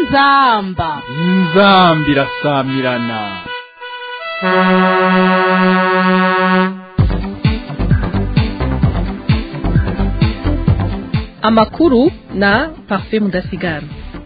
inzamba inzambi irasamirana amakuru na parfait mudasigara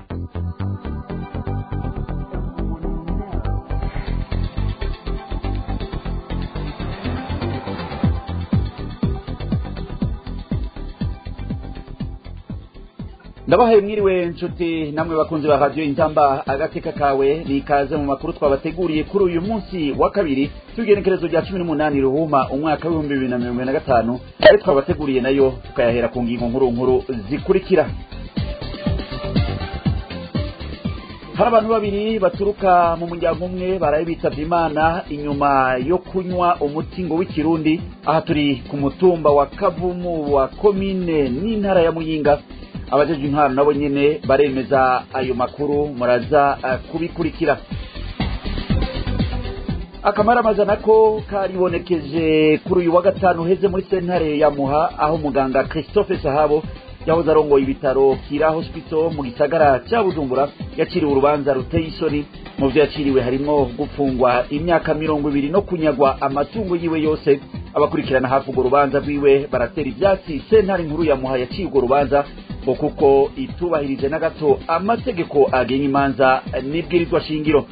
ndabahaye mwiriwe nshuti namwe bakunzi ba radiyo inzamba agateka kawe nikaze mu makuru twabateguriye kuri uyu munsi wa kabiri tugenekerezo rya cumi n'umunani ruhuma umwaka w'ibihumbi bibiri na mirongo ine na gatanu ayo twabateguriye nayo tukayahera ku ngingo nkuru nkuru zikurikira hari abantu babiri baturuka mu muryango umwe baraye bitavye imana inyuma yo kunywa umuti ngo w'ikirundi aha turi ku mutumba wa kavumu wa komine n'intara ya muyinga abajejwe intwaro nabo nyene baremeza ayo makuru muraza uh, kubikurikira akamaramazana ko karibonekeje kuri uyu wa gatanu uheze muri sentare ya muha aho muganga christophe sahabo yahoze arongoye ibitaro kira hospital mu gisagara ca bujumbura yaciriwe urubanza ruteye isoni mu vyo yaciriwe harimwo gupfungwa imyaka mirongo ibiri no kunyagwa amatungo yiwe yose abakurikirana hafi urwo rubanza rwiwe baratera ivyatsi sentare nkuru ya muha yaciye urwo rubanza ngo kuko itubahirije na gato amategeko agenga imanza n'ibwirizwa shingiro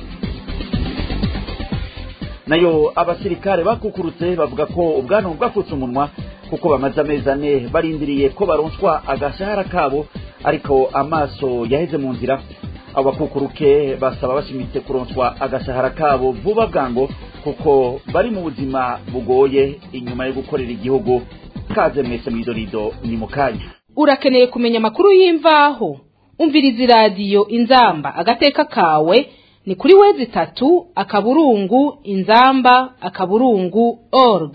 nayo abasirikare bakukurutse bavuga ko ubwanwa bwafutse umunwa kuko bamaze amezi ane barindiriye ko baronswa agashahara kabo ariko amaso yaheze mu nzira abo bakukuruke basaba bashimitse kuronswa agashahara kabo vuba bwango kuko bari mu buzima bugoye inyuma yo gukorera igihugu kaze mwese mw'idorido ni mu kanya urakeneye kumenya amakuru y'imvaho umviriza iradiyo inzamba agateka kawe ni kuri wezi itatu akaburungu inzamba akaburungu org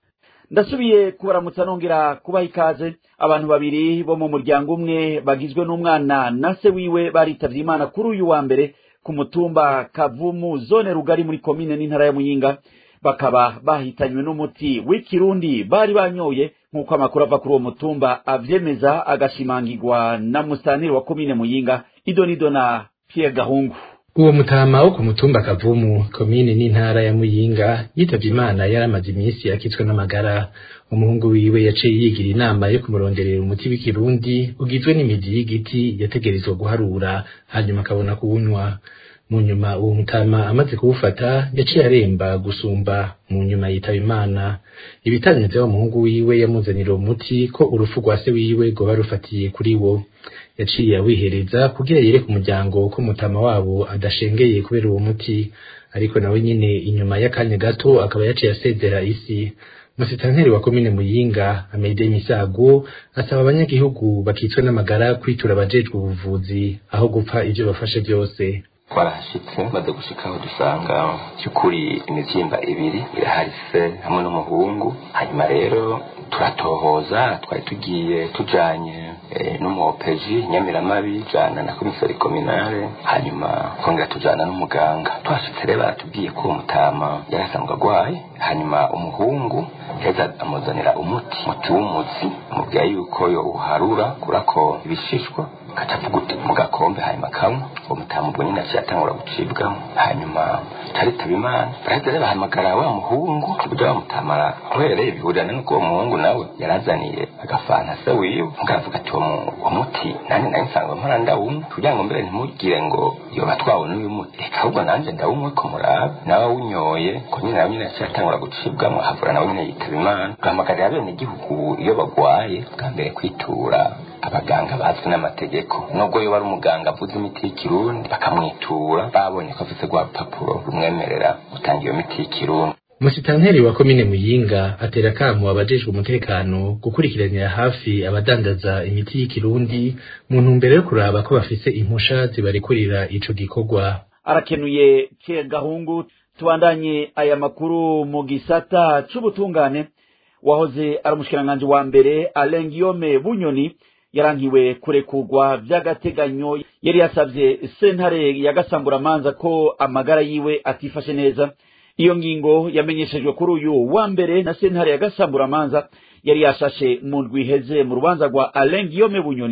ndasubiye kubaramutsa nongera kubaha ikaze abantu babiri bo mu muryango umwe bagizwe n'umwana na se wiwe baritavye imana kuri uyu wa mbere ku mutumba kavumu zone rugari muri komine n'intara ya muyinga bakaba bahitanywe n'umuti w'ikirundi bari banyoye nk'uko amakuru ava kuri uwo mutumba avyemeza agashimangirwa na musanire wa komine muyinga idonido na pierre gahungu uwo mutama wo ku mutumba kavumu komine n'intara ya muyinga yitavye imana yari amaze iminsi yakitswe n'amagara umuhungu wiwe yaciye yigira inama yo kumuronderera umuti w'ikirundi ugizwe n'imizi y'igiti yategerezwa guharura hanyuma akabona kuwunywa mu nyuma uwo mutama amaze kuwufata yaciye aremba gusumba mu nyuma yitaba imana ibitaneze wa muhungu wiwe yamuzanira uwo muti ko urupfu rwa se wiwe rwoba rufatiye kuri wo yaciye awihereza kugira yereke umuryango ko mutama wabo adashengeye kubera uwo muti ariko nawe nyine inyuma y'akanya gato akaba yaciye asezera isi musitanteri wa komine muyinga amede misago asaba abanyagihugu bakitswe n'amagara kwitura abajejwe ubuvuzi aho gupfa ivyo bafashe byose twarahashitse maze gushikaho dusanga cy'ukuri imivyimba ibiri irahari se hamwe n'umuhungu hanyuma rero turatohoza twari tugiye tujanye e, n'umuopeji nyamiramabi jana na komisari kominale hanyuma kongera tujana n'umuganga twashitse rero baratubwiye ko uwo mutama yari asanzwe agwaye hanyuma umuhungu yaheza amuzanira umuti muti w'umuzi amubwira yuko yowuharura kurako ibishishwa kaca avuga mu gakombe hanyuma kamwe uwo mutama ubwo nyine aciye atangura gucibwamo hanyuma caritaba imana baraheza rero bahamagara wa muhungu kuburyo bamutamara uhereye bihurirana n'uko uwo muhungu nawe yarazaniye agafanta se wiwe mugavuga ati uwo muti nani nari nsanzwe mpora ndawumwe kugira ngo mbere ntimugire ngo yoba twawunywa uyu muti reka ahubwo nanje ndawumwe ko murabe nawe awunyoye ko nyine nawe nyine yaciye atangura gucibwamo havura nawe nyine yitaba imana duhamagarira bene igihugu iyo bagwaye bwa mbere kwitura abaganga bazwi n'amategeko nubwo yoba ari umuganga avuze imiti y'ikirundi bakamwitura babonye ko afite rwa rupapuro rumwemerera gutanga iyo miti y'ikirundi musitanteri wa komine muyinga atera kamo abajejwe umutekano gukurikiranira hafi abadandaza imiti y'ikirundi mu ntumbero yo kuraba ko bafise impusha zibarekurira ico gikorwa arakenuye ke gahungu tubandanye aya makuru mu gisata c'ubutungane wahoze ari umushikiranganji wa mbere Alain Guillaume Bunyoni yarankiwe kurekurwa vy'agateganyo yari yasavye sentare ya gasamburamanza ko amagara yiwe atifashe neza iyo ngingo yamenyeshejwe kuri uyu wa mbere na sentare ya gasamburamanza yari yashashe mu ndwi iheze mu rubanza rwa Alain Guillaume Bunyoni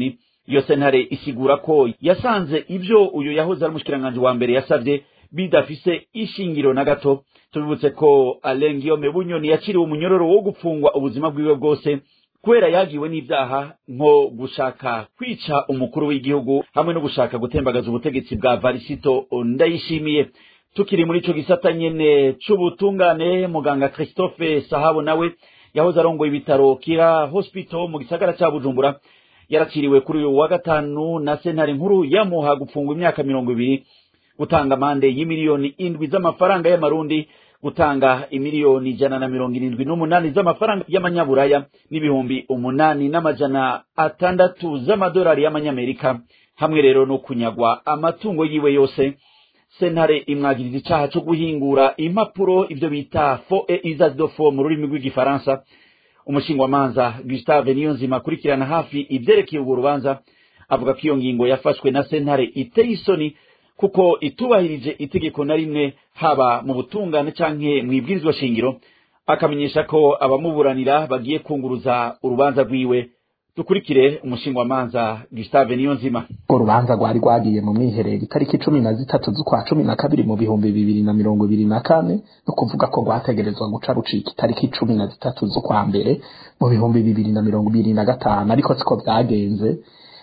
iyo sentare isigura ko yasanze ibyo uyu yahoze ari umushikiranganji wa mbere yasabye bidafise ishingiro na gato tubibutse ko Alain Guillaume Bunyoni yakiriwe umunyororo wo gupfungwa ubuzima bwiwe bwose kubera yagiwe n'ivyaha nko gushaka kwica umukuru w'igihugu hamwe no gushaka gutembagaza ubutegetsi bwa Varisito Ndayishimiye tukiri muri ico gisata nyene c'ubutungane muganga Christophe Sahabo nawe yahoze arongoye ibitaro Kira Hospital mu gisagara ca Bujumbura yarakiriwe kuri uyu wa gatanu na sentare nkuru yamuha gupfungwa imyaka mirongo ibiri gutanga amande y'imiliyoni indwi z'amafaranga y'amarundi gutanga imiliyoni ijana na mirongo irindwi n'umunani z'amafaranga y'amanyaburaya n'ibihumbi umunani n'amajana atandatu z'amadolari y'amanyamerika hamwe rero no kunyagwa amatungo yiwe yose sentare imwagiriza icaha co guhingura impapuro ivyo bita fo e usage de fo mu rurimi rw'igifaransa umushingwamanza gustave niyonzima akurikirana hafi ivyerekeye urwo rubanza avuga ko iyo ngingo yafashwe na sentare iteye isoni kuko itubahirije itegeko na rimwe haba mu butungane canke mw'ibwirizwa shingiro akamenyesha ko abamuburanira bagiye kunguruza urubanza rwiwe dukurikire umushingwamanza Gustave Niyonzima urwo rubanza rwari rwagiye mu mwiherero itariki cumi na zitatu z'ukwa cumi na kabiri mu bihumbi bibiri na mirongo ibiri na kane no kuvuga ko rwategerezwa guca rucika itariki cumi na zitatu z'ukwa mbere mu bihumbi bibiri na mirongo ibiri na gatanu ariko siko byagenze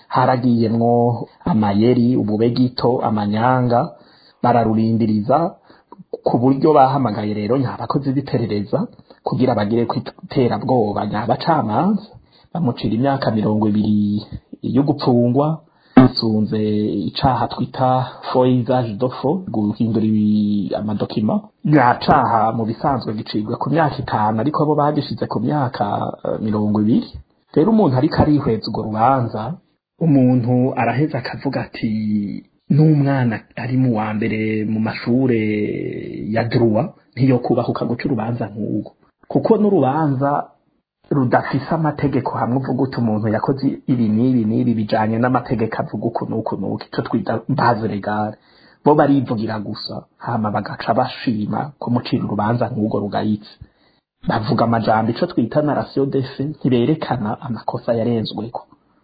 haragiyemwo amayeri ububegito amanyanga bararurindiriza ku buryo bahamagaye rero nyabakozi b'iperereza kugira bagire kwiterabwoba nyabacamanza bamucira imyaka mirongo ibiri yo gupfungwa bisunze icaha twita foisage dofo guhindura amadokima nyacaha mu bisanzwe gicibwa ku myaka itanu ariko bo bagishize ku myaka uh, mirongo ibiri rero umuntu ariko arihweza urwo rubanza umuntu araheza akavuga ati n'umwana ari mu wa mbere mu mashure ya druwa ntiyo kubahuka guca urubanza nk'urwo kuko n'urubanza rudafise amategeko hamwe uvuga uti umuntu yakoze ibi n'ibi n'ibi bijanye n'amategeko avuga uku n'uku n'uku ico twita base legale bo barivugira gusa hama bagaca bashima kumucira urubanza nk'urwo rugayitse bavuga amajambo ico twita narration defe ntiberekana amakosa yarenzweko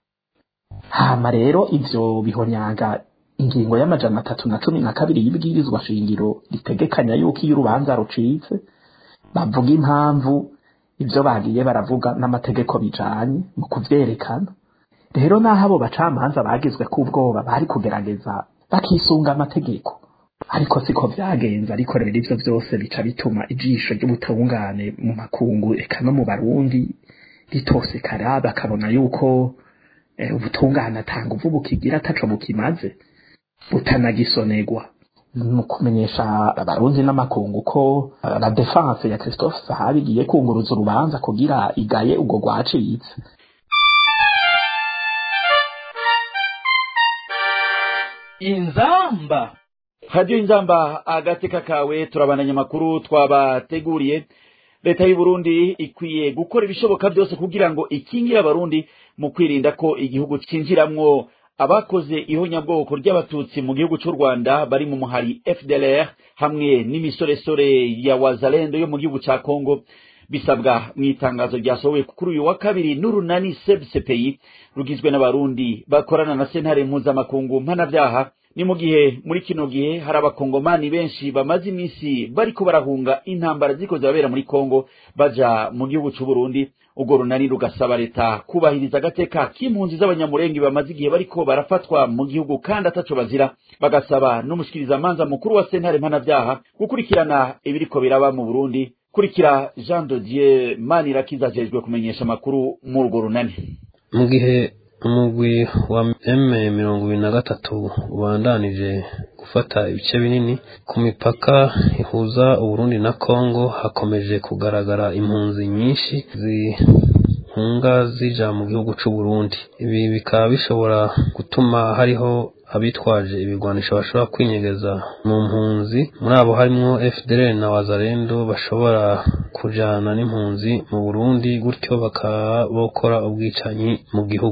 hama rero ivyo bihonyanga ingingo y'amajana atatu na cumi na kabiri y'ibwirizwa shingiro ritegekanya yuko iyo urubanza rucitse bavuga impamvu ivyo bagiye baravuga n'amategeko bijanye mu kuvyerekana rero naho abo bacamanza bagizwe k'ubwoba bari kugerageza bakisunga amategeko ariko siko vyagenze ariko rero ivyo vyose bica bituma ijisho ry'ubutungane mu makungu eka no mu barundi ritosekara bakabona yuko ubutungane atanga uvu bukigira ataco bukimaze butanagisonegwa mu kumenyesha abarundi n'amakungu ko la defense ya Christophe Sahabi igiye kunguruza urubanza kugira igaye ubwo rwacitse inzamba radiyo inzamba agateka kawe turabandanya amakuru twabateguriye leta y'u Burundi ikwiye gukora ibishoboka byose kugira ngo ikingire abarundi mu kwirinda ko igihugu cinjiramwo abakoze ihonyabwoko ry'abatutsi mu gihugu cy'u Rwanda bari mu muhari FDLR hamwe n'imisoresore ya Wazalendo yo mu gihugu cya Kongo bisabwa mu itangazo ryasohowe kuri uyu wa kabiri n'urunani CPI rugizwe n'abarundi bakorana na sentare mpuzamakungu mpanavyaha ni mu gihe muri kino gihe hari abakongomani benshi bamaze iminsi bariko barahunga intambara ziko zirabera muri Kongo baja mu gihugu cy'u Burundi ubwo runani rugasaba leta kubahiriza agateka k'impunzi z'abanyamurenge bamaze igihe bariko barafatwa mu gihugu kandi ataco bazira bagasaba n'umushikirizamanza mukuru wa sentare mpanavyaha gukurikirana ibiriko biraba mu Burundi kurikira Jean de Dieu Manirakiza ajejwe kumenyesha amakuru mu urwo runani mu gihe umugwi wa M mirongo ibiri na gatatu ubandanije gufata ibice binini ku mipaka ihuza Uburundi na Kongo hakomeje kugaragara impunzi nyinshi zihunga zija mu gihugu c'u Burundi ibi bikaba bishobora gutuma hariho abitwaje ibigwanisho bashobora kwinyegeza mu mpunzi muri abo harimwo FDLR na Wazalendo bashobora kujana n'impunzi mu Burundi gutyo bakaba bokora ubwicanyi mu gihugu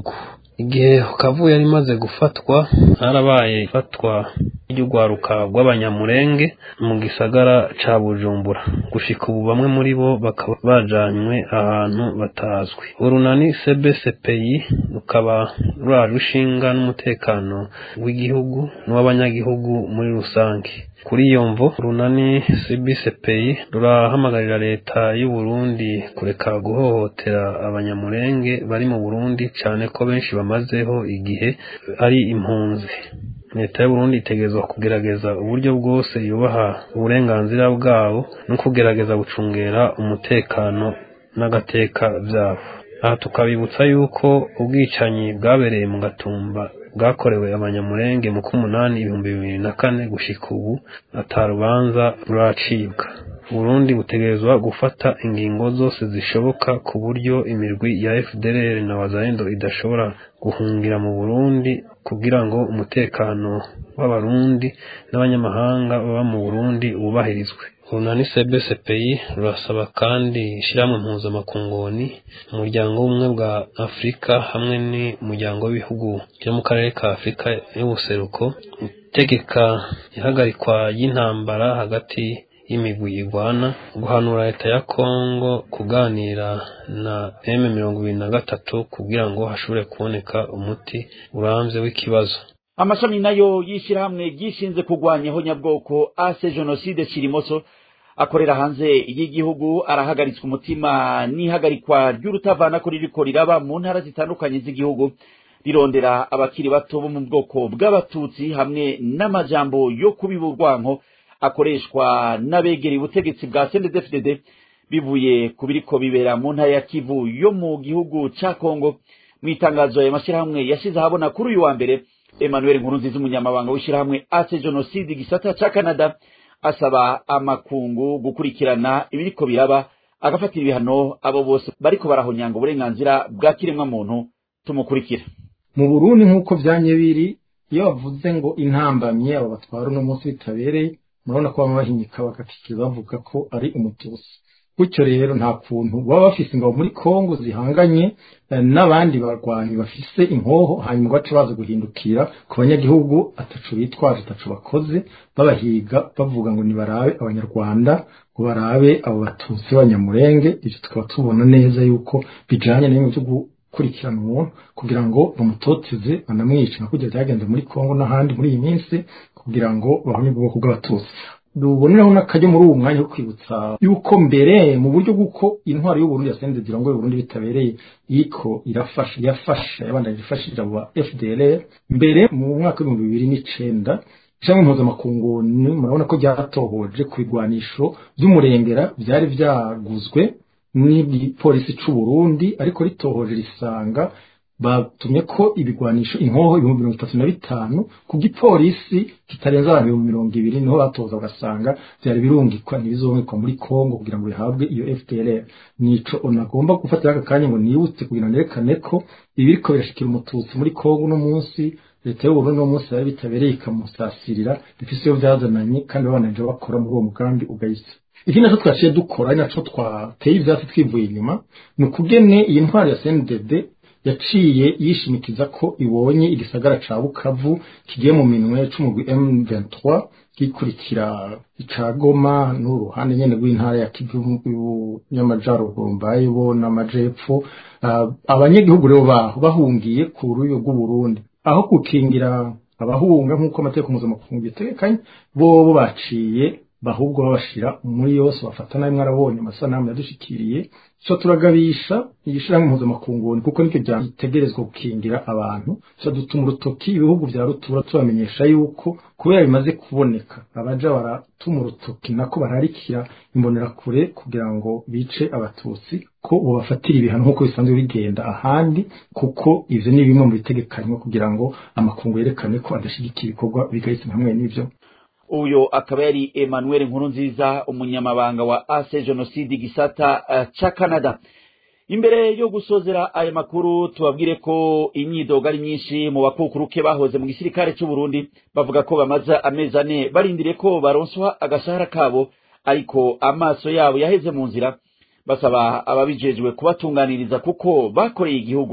igihe kavu yari imaze gufatwa harabaye ifatwa ry'urwaruka rw'abanyamurenge mu gisagara ca bujumbura gushika ubu bamwe muri bo bakaba bajanywe ahantu batazwi urunani cbcpi rukaba ruraje ushinga n'umutekano w'igihugu n'uw'abanyagihugu muri rusange kuri iyo mvo runani cbcpi rurahamagarira leta y'u Burundi kureka guhohotera abanyamurenge bari mu burundi cyane ko benshi bamazeho igihe ari impunzi leta y'uburundi itegerezwa kugerageza uburyo bwose yubaha uburenganzira bwabo no kugerageza gucungera umutekano n'agateka byabo aha tukabibutsa yuko ubwicanyi bwabereye mu gatumba bwakorewe abanyamurenge mu k'umunani ibihumbi bibiri na kane gushika ubu atarubanza ruracibwa Burundi butegerezwa gufata ingingo zose zishoboka ku buryo imirwi ya FDLR na Wazalendo idashobora guhungira mu Burundi kugira ngo umutekano w'abarundi n'abanyamahanga baba mu Burundi wubahirizwe urunani cbcpi rurasaba kandi ishyirahamwe mpuzamakungoni umuryango w'ubumwe bwa afurika hamwe n'umuryango w'ibihugu byo mu karere ka afurika y'ubuseruko itegeka ihagarikwa y'intambara hagati y'imigwi igwana guhanura leta ya kongo kuganira na m mirongo ibiri na gatatu kugira ngo hashobore kuboneka umuti urambye w'ikibazo amashami nayo y'ishyirahamwe ryishinze kurwanyaho nyabwoko ase jenoside kirimoso akorera hanze y'igihugu arahagaritswe umutima n'ihagarikwa ry'urutavanako ririko riraba mu ntara zitandukanye z'igihugu rirondera abakiri bato bo mu bwoko bw'abatutsi hamwe n'amajambo yo kubiba urwanko akoreshwa n'abegereye ubutegetsi bwa CNDD-FDD bivuye ku biriko bibera mu ntara ya Kivu yo mu gihugu ca Kongo mu itangazo aya mashyirahamwe yashize ahabona kuri uyu wa mbere Emmanuel Nkurunziza umunyamabanga w'ishyirahamwe Ace Genocide gisata ca Canada asaba amakungu gukurikirana ibiriko biraba agafatira ibihano abo bose bariko barahonyanga uburenganzira bwa kiremwa muntu tumukurikira mu Burundi nk'uko vyanye biri iyo bavuze ngo intambamye abo batwara uno munsi bitabereye murabona ko baba bahinyika bagakikiza bavuga ko ari umutusi gutyo rero nta kuntu baba bafise ingabo muri kongo zihanganye n'abandi barwanyi bafise inkoho hanyuma baca baza guhindukira ku banyagihugu atacu bitwaje atacu bakoze babahiga bavuga ngo nibarabe abanyarwanda ngo barabe abo batutsi b'abanyamurenge ibyo tukaba tubona neza yuko bijanye n'ibintu byo gukurikirana umuntu kugira ngo bamutoteze banamwice nka kujya byagenze muri kongo n'ahandi muri iyi minsi kugira ngo bahonye ubwoko bw'abatutsi duboneraho n'akajya muri uwo mwanya wo kwibutsa yuko mbere mu buryo bw'uko intwaro y'uburundi yasenze zirongoye uburundi bitabereye iko irafasha yafasha yabandanyije ifashije abo ba fdlr mbere mu mwaka w'ibihumbi bibiri n'icenda ishami mpuzamakungu murabona ko ryatohoje ku bigwanisho by'umurengera byari byaguzwe n'igipolisi c'u Burundi ariko ritohoje risanga batumye ko ibigwanisho inkoho ibihumbi mirongo itatu na bitanu ku gipolisi kitarenze abantu ibihumbi mirongo ibiri niho batoza ugasanga byari birungikwa ntibizongekwa muri kongo kugira ngo bihabwe iyo fdlr nico unagomba gufatira aka kanya ngo nibutse kugira ngo nerekane ko ibiriko birashikira umututsi muri kongo uno munsi leta y'uburundi uno munsi yari bitabereye ikamusasirira bifise iyo vyazananye kandi babananje bakora muri uwo mugambi ugayitse ikindi naco twaciye dukora ari naco twateye ivyatsi twivuye inyuma ni ukugene iyi ntwaro ya cndd yaciye yishimikiza ko ibonye igisagara ca bukavu kigiye mu minwe c'umugwi m23 gikurikira ica goma n'uruhande nyene rw'intara ya kivu y'amajaruguru mbayeho n'amajepfo uh, abanyagihugu rero baho bahungiye ku ruyo rw'uburundi aho gukingira abahunga nk'uko amategeko mpuzamakungu bitegekanye bobo baciye bahubwo babashira muri yose bafata nabi mwarabonye amasanamu yadushikiriye so turagabisha igishirahamwe mpuzamakungu kuko nicyo byitegerezwa gukingira abantu so dutuma urutoki ibihugu vya rutura tubamenyesha yuko kubera bimaze kuboneka abaja baratuma urutoki nako bararikira imbonerakure kugira ngo bice abatutsi ko bobafatira ibihano nk'uko bisanzwe bigenda ahandi kuko ivyo ni bimwe mu bitegekanywa kugira ngo amakungu yerekane ko adashigikira ibikorwa bigayitse hamwe n'ivyo uyo akaba yari Emmanuel Nkurunziza umunyamabanga wa Ase Genocide gisata uh, ca Canada imbere yo gusozera aya makuru tubabwire ko imyidogo ari myinshi mu bakukuruke bahoze mu gisirikare cy'u Burundi bavuga ko bamaze amezi ane barindiriye ko baronswa agashahara kabo ariko amaso yabo yaheze mu nzira basaba ababijejwe kubatunganiriza kuko bakoreye igihugu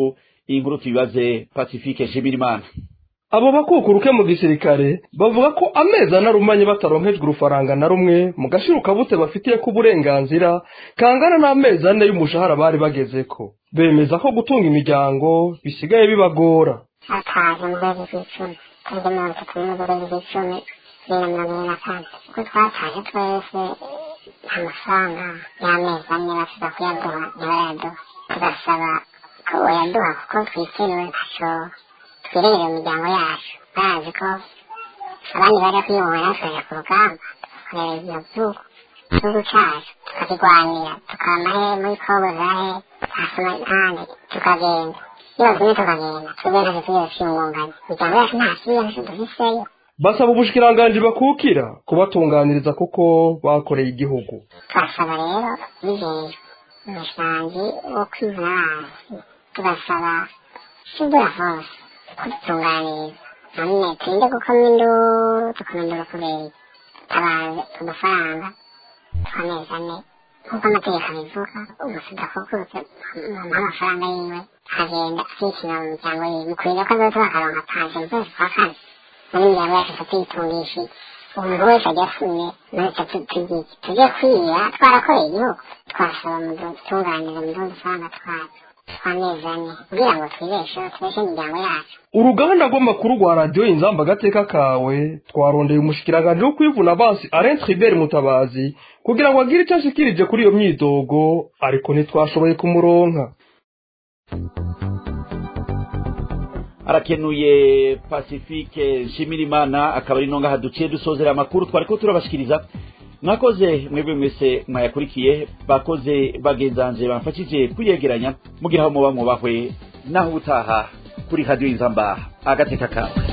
iyi nkuru tuyibaze pacifique nshimirimana abo bakukuruke mu gisirikare bavuga ko amezi anarumanye bataronkejwe urufaranga na rumwe mu gashirukabute bafitiye ko uburenganzira kangana n'amezi ane y'umushahara bari bagezeko bemeza ko gutunga imiryango bisigaye bibagora ataje mu kwezi kw'icumi tariki mirongo itatu n'imwe z'ukwezi kw'icumi bibiri na mirongo ibiri na kane kuko twataje twese amafaranga y'amezi ane bashobora kuyaduha ntibarayaduha tugasaba ko bayaduha kuko twitiriwe ntaco twirengera imiryango yacu barazi ko abandi bari kwibohora tukaja ku rugamba tukareba ibyo vyuko igihugu cacu tukakigwanira tukamahe muri kobozahe hasoma impande tukagenda iyo tumwe tukagenda twebwe ntacyo tugeze twiyungunganya imiryango yacu nta kibi ntacyo dufiseyo basaba ubushikiranganji bakukira kubatunganiriza kuko bakoreye igihugu turasaba rero bijejwe umushanji wo kwivuna amazi tugasaba sibura hose kudutunganiriza none turinde gukoma induru dukoma induru kubera tabaze udufaranga tw'amezi ane nk'uko amategeko abivuga umusuda akukutse amafaranga yiwe akagenda akishyura mu miryango yiwe mukwiriye ko azoza bakaronka paje mu kwezi kwa kane muri imiryango yacu tutayitungishije umuntu wese ajya afunye ntacyo tugiye tujye kwira twarakoreye igihugu twasaba mu dutunganiriza mu dufaranga twacu tw'amezi ane kugira ngo twibesheho tubeshe imiryango yacu uruganda rw'amakuru rwa radiyo inzamba agateka kawe twarondeye umushikiranganji wo kwivuna abansi arenze tribert mutabazi kugira ngo agire icyo ashikirije kuri iyo myidogo ariko ntitwashoboye kumuronka arakenuye pacifique nshimirimana akaba ari nonga haduciye dusozera amakuru twari ko turabashikiriza mwakoze mwebwe mwese mwayakurikiye bakoze bagenzanje bamfashije kuyegeranya mugira aho muba mubahwe naho utaha kuri radiyo inzamba agateka kawe